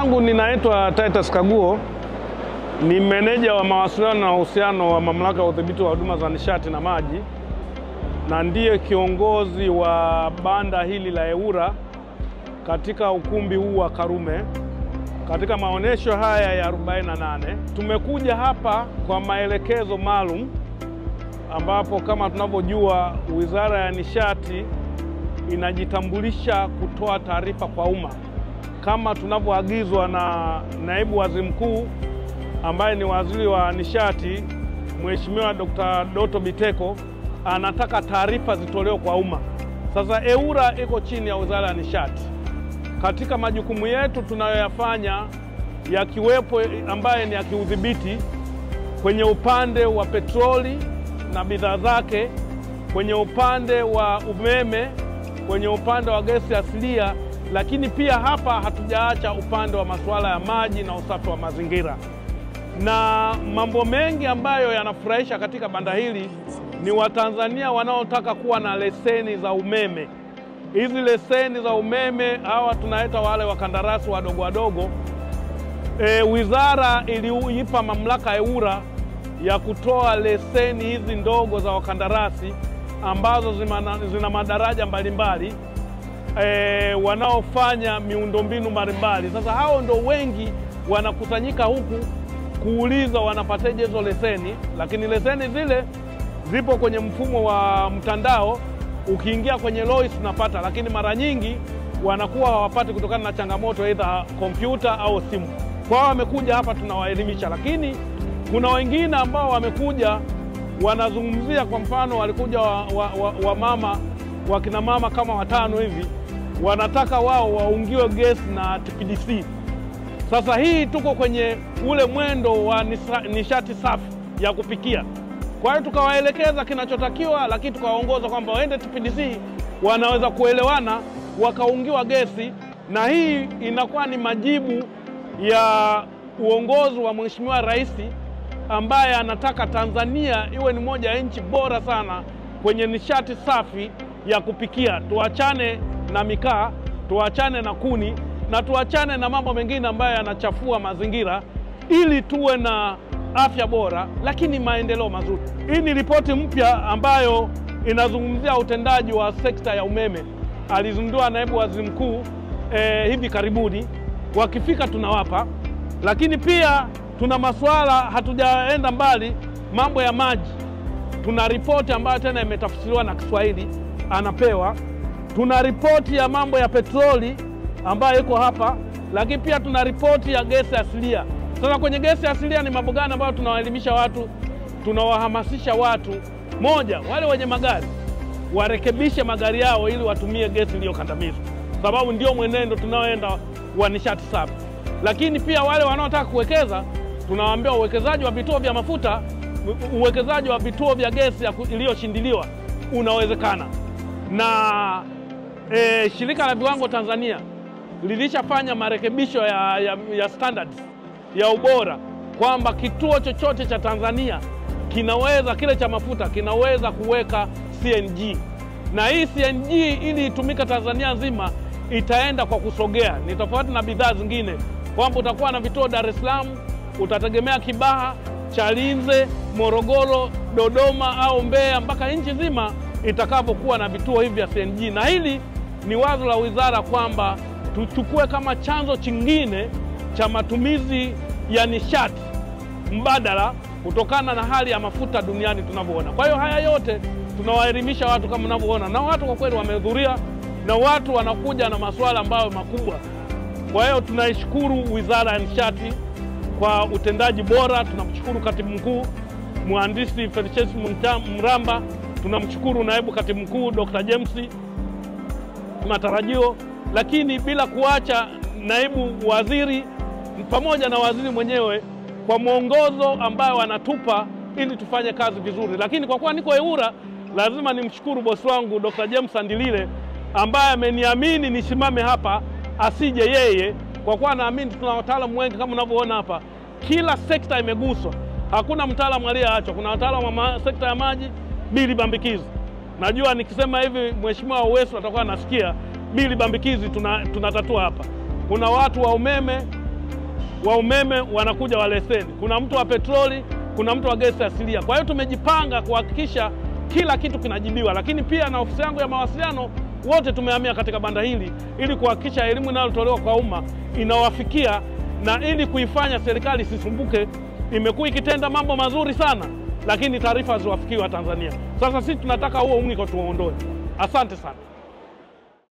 langu ninaitwa Titus Kaguo, ni meneja wa mawasiliano na uhusiano wa Mamlaka ya Udhibiti wa Huduma za Nishati na Maji, na ndiye kiongozi wa banda hili la EWURA katika ukumbi huu wa Karume katika maonyesho haya ya 48. Tumekuja hapa kwa maelekezo maalum, ambapo kama tunavyojua Wizara ya Nishati inajitambulisha kutoa taarifa kwa umma kama tunavyoagizwa na naibu waziri mkuu ambaye ni waziri wa nishati Mheshimiwa Dr. Doto Biteko anataka taarifa zitolewe kwa umma. Sasa EWURA iko chini ya Wizara ya Nishati. Katika majukumu yetu tunayoyafanya yakiwepo ambaye ni ya kiudhibiti kwenye upande wa petroli na bidhaa zake, kwenye upande wa umeme, kwenye upande wa gesi asilia lakini pia hapa hatujaacha upande wa masuala ya maji na usafi wa mazingira. Na mambo mengi ambayo yanafurahisha katika banda hili ni Watanzania wanaotaka kuwa na leseni za umeme. Hizi leseni za umeme hawa tunaita wale wakandarasi wadogo wadogo. E, wizara iliipa mamlaka EWURA ya kutoa leseni hizi ndogo za wakandarasi ambazo zina, zina madaraja mbalimbali E, wanaofanya miundombinu mbalimbali. Sasa hao ndo wengi wanakusanyika huku kuuliza wanapataje hizo leseni, lakini leseni zile zipo kwenye mfumo wa mtandao. Ukiingia kwenye LOIS unapata, lakini mara nyingi wanakuwa hawapati kutokana na changamoto aidha kompyuta au simu. Kwa hao wamekuja hapa tunawaelimisha, lakini kuna wengine ambao wamekuja wanazungumzia, kwa mfano walikuja wa, wa, wa, wa mama wakina mama kama watano hivi wanataka wao waungiwe gesi na TPDC. Sasa hii tuko kwenye ule mwendo wa nishati safi ya kupikia. Kwa hiyo tukawaelekeza kinachotakiwa, lakini tukawaongoza kwamba waende TPDC, wanaweza kuelewana wakaungiwa gesi, na hii inakuwa ni majibu ya uongozi wa Mheshimiwa Rais ambaye anataka Tanzania iwe ni moja ya nchi bora sana kwenye nishati safi ya kupikia. Tuachane na mikaa, tuachane na kuni na tuachane na mambo mengine ambayo yanachafua mazingira, ili tuwe na afya bora, lakini maendeleo mazuri. Hii ni ripoti mpya ambayo inazungumzia utendaji wa sekta ya umeme, alizindua naibu waziri mkuu eh, hivi karibuni. Wakifika tunawapa, lakini pia tuna masuala, hatujaenda mbali, mambo ya maji. Tuna ripoti ambayo tena imetafsiriwa na Kiswahili anapewa. Tuna ripoti ya mambo ya petroli ambayo iko hapa, lakini pia tuna ripoti ya gesi asilia. Sasa kwenye gesi asilia ni mambo gani ambayo tunawaelimisha watu, tunawahamasisha watu? Moja, wale wenye magari warekebishe magari yao ili watumie gesi iliyokandamizwa, sababu ndio mwenendo tunaoenda wa nishati safi. Lakini pia wale wanaotaka kuwekeza, tunawaambia uwekezaji wa vituo vya mafuta, uwekezaji wa vituo vya gesi iliyoshindiliwa unawezekana na e, shirika la viwango Tanzania lilishafanya marekebisho ya, ya, ya standards ya ubora kwamba kituo chochote cha Tanzania kinaweza kile cha mafuta kinaweza kuweka CNG, na hii CNG ili itumika Tanzania nzima itaenda kwa kusogea. Ni tofauti na bidhaa zingine kwamba utakuwa na vituo Dar es Salaam, utategemea Kibaha, Chalinze, Morogoro, Dodoma au Mbeya mpaka nchi nzima itakavyokuwa na vituo hivi vya CNG. Na hili ni wazo la wizara kwamba tuchukue kama chanzo chingine cha matumizi ya nishati mbadala kutokana na hali ya mafuta duniani tunavyoona. Kwa hiyo haya yote tunawaelimisha watu kama mnavyoona, na watu kwa kweli wamehudhuria, na watu wanakuja na masuala ambayo makubwa. Kwa hiyo tunaishukuru Wizara ya Nishati kwa utendaji bora. Tunamshukuru katibu mkuu mhandisi Felicitas Mramba tunamshukuru naibu katibu mkuu Dr. James Matarajio, lakini bila kuacha naibu waziri pamoja na waziri mwenyewe kwa mwongozo ambayo wanatupa ili tufanye kazi vizuri. Lakini kwa kuwa niko EWURA, lazima nimshukuru bosi wangu Dr. James Andilile ambaye ameniamini nisimame hapa, asije yeye, kwa kuwa naamini tuna wataalamu wengi kama unavyoona hapa, kila sekta imeguswa, hakuna mtaalamu aliyeachwa. Kuna wataalamu wa sekta ya maji bili bambikizi. Najua nikisema hivi Mheshimiwa Uwesu atakuwa anasikia bili bambikizi tunatatua tuna hapa. Kuna watu wa umeme wa umeme wanakuja wa leseni, kuna mtu wa petroli, kuna mtu wa gesi asilia. Kwa hiyo tumejipanga kuhakikisha kila kitu kinajibiwa, lakini pia na ofisi yangu ya mawasiliano wote tumehamia katika banda hili ili kuhakikisha elimu inayotolewa kwa umma inawafikia na ili kuifanya serikali isisumbuke. Imekuwa ikitenda mambo mazuri sana, lakini taarifa haziwafikii Watanzania. Sasa sisi tunataka huo uniko tuuondoe. Asante sana.